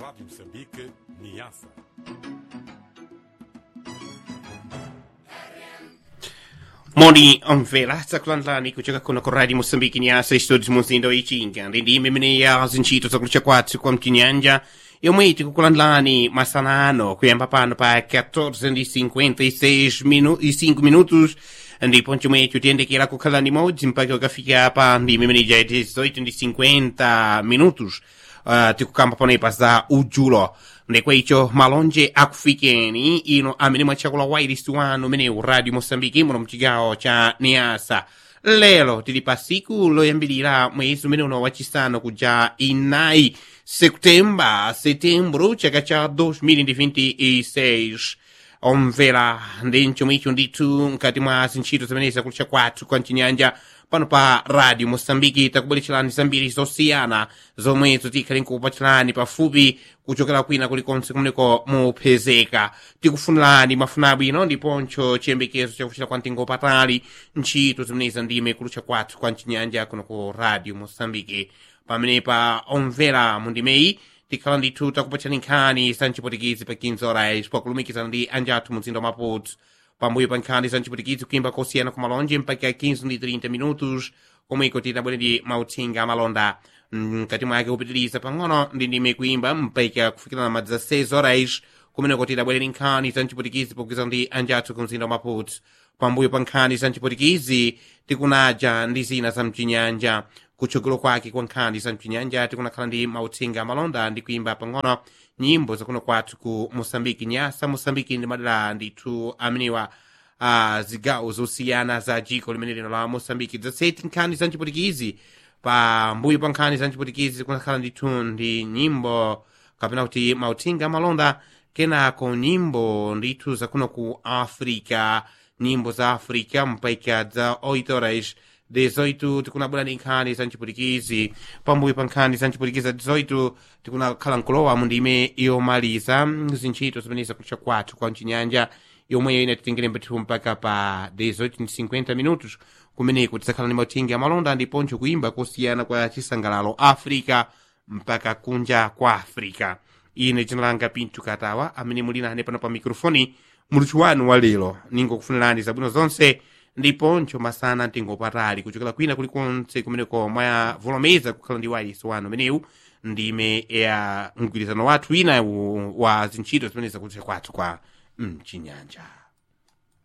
Rádio Moçambique, Niassa. moni omvera tsakulanlani kucheka kuno ku radio moçambique nyasa estudos muzinda oichinga ndindime mene ya zintchito zakulucha kwathu kwa mchinyanja yomwe tikukulandlani masanano kuyamba pano pa 14:56 minu, e 5 minutos ndipo chomwecho tiyendekera kukhala nimodzi mpaka ukafika pa ndime imene ja 18:50 minutos uh, tikukamba ponepa za udzulo ndekwecho malonje akufikeni ino amene mwatchakula wairisi wanu umenewu radio moçambique muno mchigawo cha niasa lero tili pa siku loyambilira mwezi umene uno wachisanu kuja inayi septemba setembro chaka cha 2026 omvera ndi mchomwicho ndithu mkati mwa zintchito zimenezi zakulucha kwathu kwa mchinyanja pano pa radio moçambique takubweretserani zambiri zosiyana zomwezo tikhali nkukupatserani pafupi kuchokera kwina kulikonse kumeneko mupezeka tikufunirani mafuna abwino ndiponso chiyembekezo chakuchita kwa mtengo patali ntchito zimenezi ndime kulucha kwathu kwa mchinyanja kuno ku radio moçambique pamenepa omvera mundimeyi tikhala ndithu takupatserani nkhani za mchipotikizi pa 15 horas pakulumikizana ndi anjathu mzinda wa maputo pambuyo pa nkhani za mchipotikizi kuyimba kosiyana ku malonje mpaka 15 ndi 30 minutos komweko tidabwere ndi mauthenga amalonda mkati mwake kupitiriza pang'ono ndi ndime kuyimba mpaka kufikira na madza 6 horas kumeneko tidabwere ndi nkhani za mchipotikizi pogwirizana ndi anjathu ku mzinda wa maputo pambuyo pa nkhani za mchipotikizi tikunaja ndi zina za mchinyanja kutsogolo kwake kwa nkhani za mchinyanja tikunakhala ndi mauthenga amalonda ndi kuyimba pang'ono nyimbo zakuno kwathu ku moçambike nyasa moçambike ndi madera ndithu amenewa uh, zigawo zosiyana za dziko limene lino la moçambike zaseti nkhani za mchipotikizi pambuyo pa nkhani za mchipotikizi kunakhala ndithu ndi nyimbo kapena kuti mauthenga amalonda kenako nyimbo ndithu zakuno ku africa nyimbo za africa mpaka za 8 horas 18 tikunabwera ndi nkhani za mchipulikizi pambuyo pa nkhani za mchipulikizi za 18 tikunakhala nkulowa mu ndime yomaliza zintchito zimene zakutcha kwathu kwa mchinyanja yomweyo ine titingire mbethu mpaka pa 18:50 minutos kumeneko tidzakhala ndi mauthenga amalonda ndiponso kuyimba kosiyana kwa chisangalalo africa mpaka kunja kwa africa ine dzina langa pinto katawa amene muli nane pano pa mikrofoni muluthu wanu wa lero ningokufunirani zabwino zonse ndiponso masana mtengo patali kuchokera kwina kulikonse kumeneko mwavomereza kukhala ndi wairisi wanu umenewu ndime ya mgwirizano wathu wina wa zintchito zimene zakutcha kwathu kwa mchinyanja